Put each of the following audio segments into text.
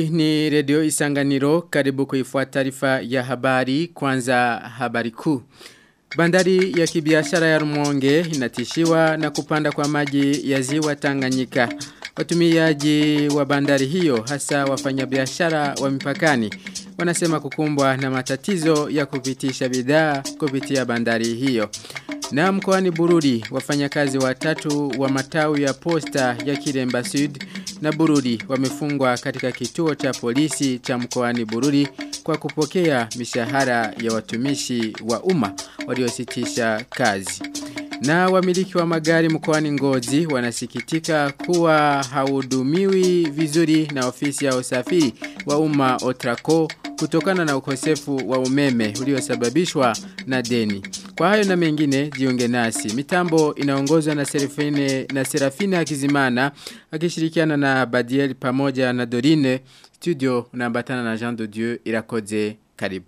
Hii ni redio isanganiro karibu kuifuata taarifa ya habari kwanza habari kuu. Bandari ya kibiashara ya Rumonge inatishiwa na kupanda kwa maji ya ziwa Tanganyika. Watumiaji wa bandari hiyo hasa wafanyabiashara wa mipakani wanasema kukumbwa na matatizo ya kupitisha bidhaa kupitia bandari hiyo. Na mkoani Bururi wafanyakazi watatu wa matawi ya posta ya Kiremba Sud na Bururi wamefungwa katika kituo cha polisi cha mkoani Bururi kwa kupokea mishahara ya watumishi wa umma waliositisha kazi. Na wamiliki wa magari mkoani Ngozi wanasikitika kuwa haudumiwi vizuri na ofisi ya usafiri wa umma Otraco kutokana na ukosefu wa umeme uliosababishwa na deni. Kwa hayo na mengine jiunge nasi. Mitambo inaongozwa na Serafine na Serafina Kizimana akishirikiana na Badiel pamoja na Dorine. Studio unaambatana na Jean de Dieu irakoze karibu.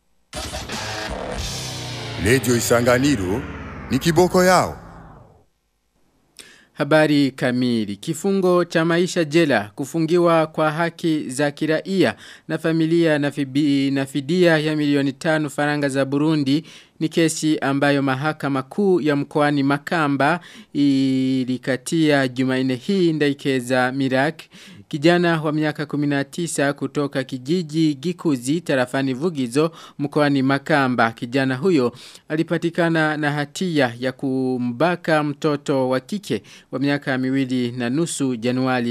Radio Isanganiro ni kiboko yao. Habari kamili. Kifungo cha maisha jela kufungiwa kwa haki za kiraia na familia na, fibi, na fidia ya milioni tano faranga za Burundi ni kesi ambayo mahakama kuu ya mkoani Makamba ilikatia Jumanne hii ndaikeza Mirak Kijana wa miaka 19 kutoka kijiji Gikuzi tarafani Vugizo mkoani Makamba. Kijana huyo alipatikana na hatia ya kumbaka mtoto wa kike wa miaka miwili na nusu Januari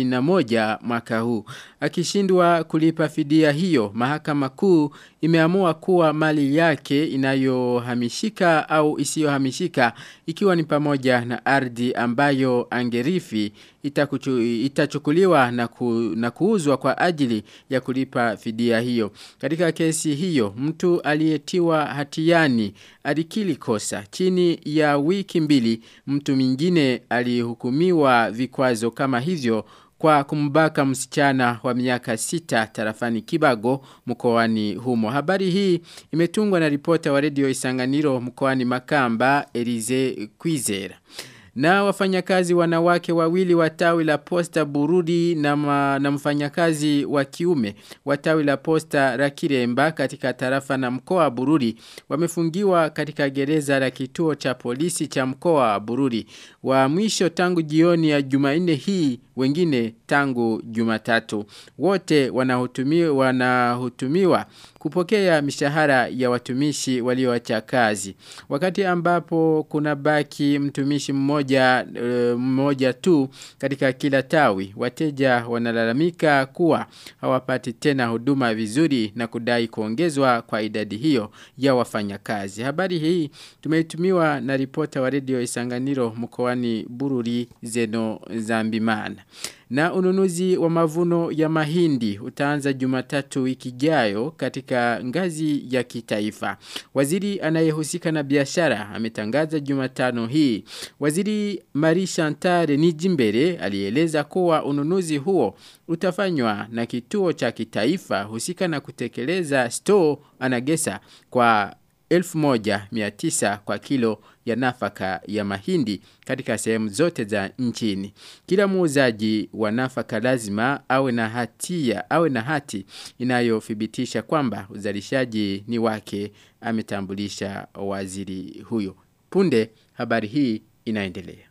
31 mwaka huu. Akishindwa kulipa fidia hiyo, mahakama kuu imeamua kuwa mali yake inayohamishika au isiyohamishika ikiwa ni pamoja na ardhi ambayo angerifi itakuchu, itachukuliwa na, ku, na kuuzwa kwa ajili ya kulipa fidia hiyo. Katika kesi hiyo, mtu aliyetiwa hatiani alikili kosa. Chini ya wiki mbili, mtu mwingine alihukumiwa vikwazo kama hivyo kwa kumbaka msichana wa miaka sita tarafani Kibago mkoani humo. Habari hii imetungwa na ripota wa redio Isanganiro mkoani Makamba Elize Kwizera. Na wafanyakazi wanawake wawili wa tawi la posta Burudi na, ma, na mfanyakazi wa kiume wa tawi la posta Rakiremba katika tarafa na mkoa Burudi wamefungiwa katika gereza la kituo cha polisi cha mkoa Burudi. Wa mwisho tangu jioni ya Jumanne hii wengine tangu Jumatatu. Wote wanahutumiwa, wanahutumiwa kupokea mishahara ya watumishi walioacha kazi. Wakati ambapo kuna baki mtumishi mmoja e, mmoja tu katika kila tawi, wateja wanalalamika kuwa hawapati tena huduma vizuri na kudai kuongezwa kwa idadi hiyo ya wafanyakazi. Habari hii tumeitumiwa na ripota wa redio Isanganiro mkoani Bururi Zeno Zambimana. Na ununuzi wa mavuno ya mahindi utaanza jumatatu wiki jayo katika ngazi ya kitaifa. Waziri anayehusika na biashara ametangaza jumatano hii. Waziri Marie Chantare Nijimbere alieleza kuwa ununuzi huo utafanywa na kituo cha kitaifa husika na kutekeleza store anagesa kwa 1900 kwa kilo ya nafaka ya mahindi katika sehemu zote za nchini. Kila muuzaji wa nafaka lazima awe na hatia, awe na hati inayothibitisha kwamba uzalishaji ni wake ametambulisha waziri huyo. Punde habari hii inaendelea.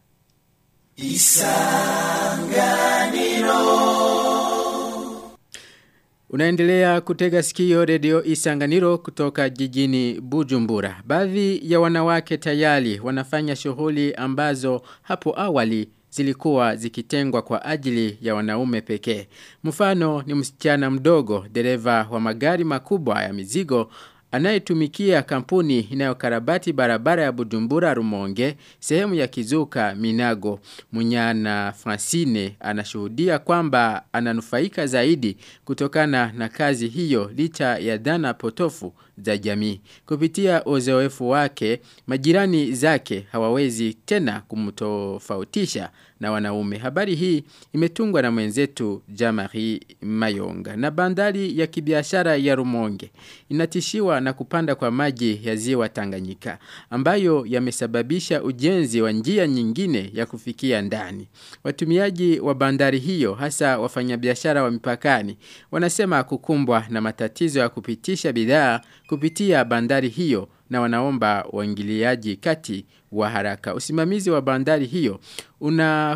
Isanganiro Unaendelea kutega sikio redio Isanganiro kutoka jijini Bujumbura. Baadhi ya wanawake tayari wanafanya shughuli ambazo hapo awali zilikuwa zikitengwa kwa ajili ya wanaume pekee. Mfano ni msichana mdogo, dereva wa magari makubwa ya mizigo anayetumikia kampuni inayokarabati barabara ya Bujumbura Rumonge sehemu ya Kizuka Minago Munyana Francine anashuhudia kwamba ananufaika zaidi kutokana na kazi hiyo licha ya dhana potofu za jamii kupitia uzoefu wake majirani zake hawawezi tena kumtofautisha na wanaume. Habari hii imetungwa na mwenzetu Jamari Mayonga. Na bandari ya kibiashara ya Rumonge inatishiwa na kupanda kwa maji ya ziwa Tanganyika ambayo yamesababisha ujenzi wa njia nyingine ya kufikia ndani. Watumiaji wa bandari hiyo hasa wafanyabiashara wa mipakani wanasema kukumbwa na matatizo ya kupitisha bidhaa kupitia bandari hiyo na wanaomba waingiliaji kati wa haraka. Usimamizi wa bandari hiyo una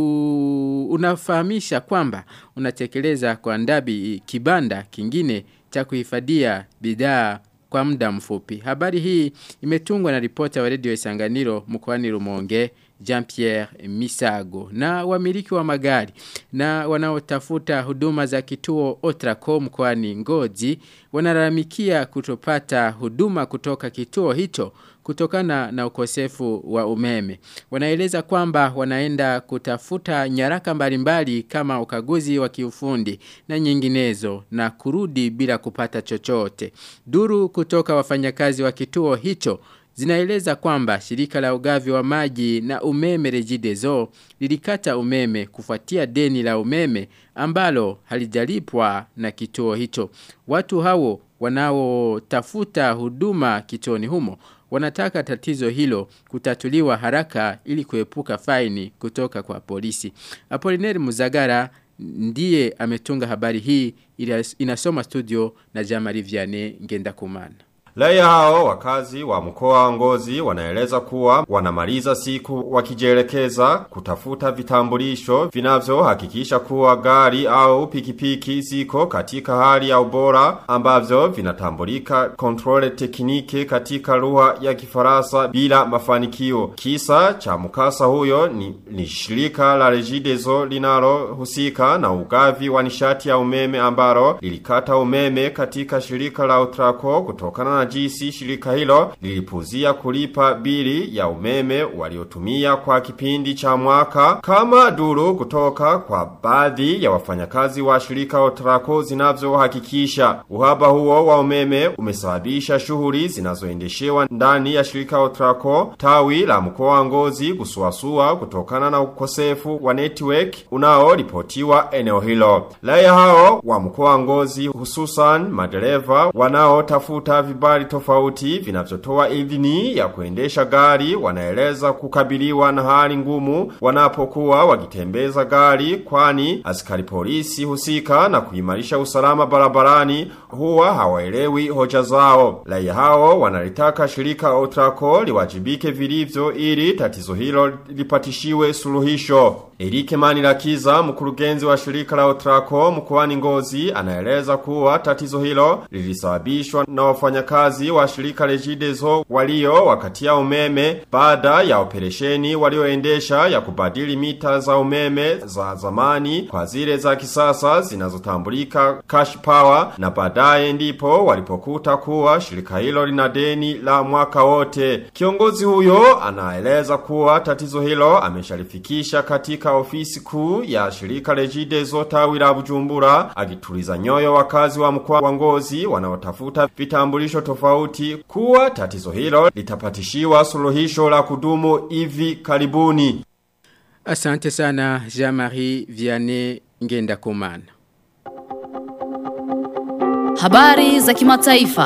ku, unafahamisha kwamba unatekeleza kwa ndabi kibanda kingine cha kuhifadhia bidhaa kwa muda mfupi. Habari hii imetungwa na ripota wa redio Isanganiro mkoani Rumonge Jean-Pierre Misago na wamiliki wa magari na wanaotafuta huduma za kituo Otraco mkoani Ngozi wanalalamikia kutopata huduma kutoka kituo hicho kutokana na ukosefu wa umeme. Wanaeleza kwamba wanaenda kutafuta nyaraka mbalimbali kama ukaguzi wa kiufundi na nyinginezo na kurudi bila kupata chochote. Duru kutoka wafanyakazi wa kituo hicho zinaeleza kwamba shirika la ugavi wa maji na umeme Regideso lilikata umeme kufuatia deni la umeme ambalo halijalipwa na kituo hicho. Watu hao wanaotafuta huduma kituoni humo wanataka tatizo hilo kutatuliwa haraka ili kuepuka faini kutoka kwa polisi. Apolineri Muzagara ndiye ametunga habari hii inasoma studio na Jamari Vianney Ngendakumana. Raia hao wakazi wa mkoa wa Ngozi wanaeleza kuwa wanamaliza siku wakijielekeza kutafuta vitambulisho vinavyohakikisha kuwa gari au pikipiki ziko katika hali ya ubora ambavyo vinatambulika kontrole tekniki katika lugha ya Kifaransa bila mafanikio. Kisa cha mkasa huyo ni, ni shirika la Regideso linalohusika na ugavi wa nishati ya umeme ambalo lilikata umeme katika shirika la Utraco kutokana na jinsi shirika hilo lilipuzia kulipa bili ya umeme waliotumia kwa kipindi cha mwaka kama duru kutoka kwa baadhi ya wafanyakazi wa shirika Otraco zinavyohakikisha uhaba huo wa umeme umesababisha shughuli zinazoendeshewa ndani ya shirika Otraco tawi la mkoa wa Ngozi kusuasua kutokana na ukosefu wa network unaoripotiwa eneo hilo. Raia hao wa mkoa wa Ngozi hususan madereva wanaotafuta vibali tofauti vinavyotoa idhini ya kuendesha gari wanaeleza kukabiliwa na hali ngumu wanapokuwa wakitembeza gari kwani askari polisi husika na kuimarisha usalama barabarani huwa hawaelewi hoja zao. Raia hao wanalitaka shirika Otraco liwajibike vilivyo ili tatizo hilo lipatishiwe suluhisho. Erike Manirakiza mkurugenzi wa shirika la Otraco mkoani Ngozi anaeleza kuwa tatizo hilo lilisababishwa na wafanyakazi wa shirika Regideso walio wakatia umeme baada ya operesheni walioendesha ya kubadili mita za umeme za zamani kwa zile za kisasa zinazotambulika cash power na baadaye ndipo walipokuta kuwa shirika hilo lina deni la mwaka wote. Kiongozi huyo anaeleza kuwa tatizo hilo ameshalifikisha katika ofisi kuu ya shirika Regideso tawi la Bujumbura akituliza nyoyo wakazi wa mkoa wa Ngozi wanaotafuta vitambulisho tofauti kuwa tatizo hilo litapatishiwa suluhisho la kudumu hivi karibuni. Asante sana Jean-Marie Vianney Ngenda Kumana. Habari za kimataifa.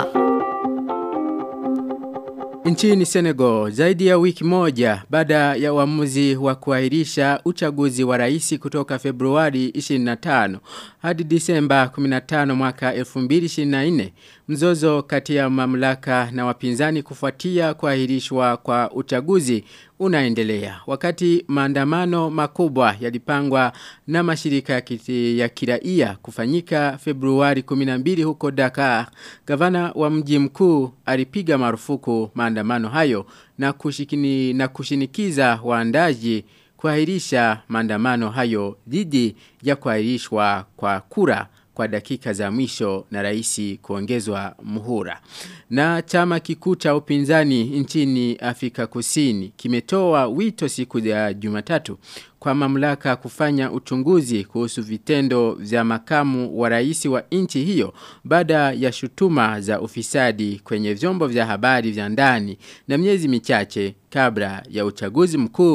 Nchini Senegal, zaidi ya wiki moja baada ya uamuzi wa kuahirisha uchaguzi wa rais kutoka Februari 25 hadi Disemba 15 mwaka 2024, mzozo kati ya mamlaka na wapinzani kufuatia kuahirishwa kwa uchaguzi unaendelea. Wakati maandamano makubwa yalipangwa na mashirika ya, kiti, ya kiraia kufanyika Februari 12 huko Dakar, gavana wa mji mkuu alipiga marufuku maandamano hayo na, kushikini, na kushinikiza waandaji kuahirisha maandamano hayo dhidi ya kuahirishwa kwa kura kwa dakika za mwisho na raisi kuongezwa muhura. Na chama kikuu cha upinzani nchini Afrika Kusini kimetoa wito siku ya Jumatatu kwa mamlaka kufanya uchunguzi kuhusu vitendo vya makamu wa rais wa nchi hiyo baada ya shutuma za ufisadi kwenye vyombo vya habari vya ndani na miezi michache kabla ya uchaguzi mkuu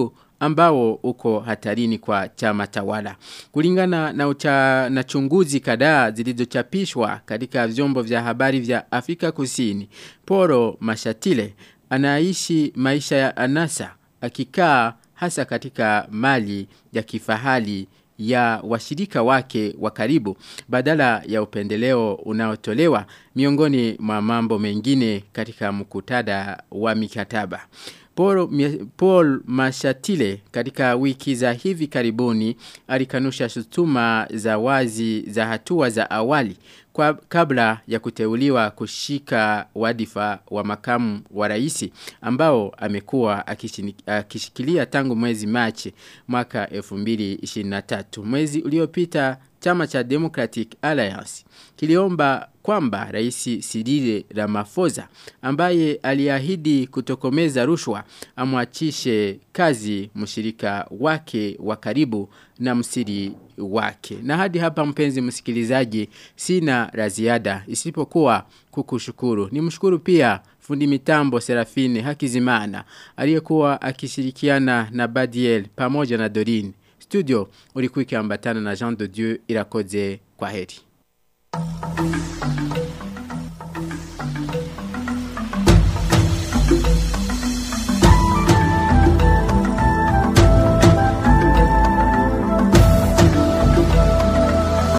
ambao uko hatarini kwa chama tawala. Kulingana na, ucha, na chunguzi kadhaa zilizochapishwa katika vyombo vya habari vya Afrika Kusini, Poro Mashatile anaishi maisha ya anasa akikaa hasa katika mali ya kifahali ya washirika wake wa karibu badala ya upendeleo unaotolewa miongoni mwa mambo mengine katika mkutada wa mikataba. Paul, Paul Mashatile katika wiki za hivi karibuni alikanusha shutuma za wazi za hatua za awali kwa kabla ya kuteuliwa kushika wadifa wa makamu wa raisi ambao amekuwa akishikilia tangu mwezi Machi mwaka 2023 mwezi uliopita chama cha Democratic Alliance kiliomba kwamba rais Cyril Ramaphosa ambaye aliahidi kutokomeza rushwa amwachishe kazi mshirika wake wa karibu na msiri wake. Na hadi hapa mpenzi msikilizaji sina la ziada isipokuwa kukushukuru. Nimshukuru pia fundi mitambo Serafine Hakizimana aliyekuwa akishirikiana na Badiel pamoja na Dorine. Studio ulikuwa ikiambatana na Jean de Dieu irakoze kwa heri.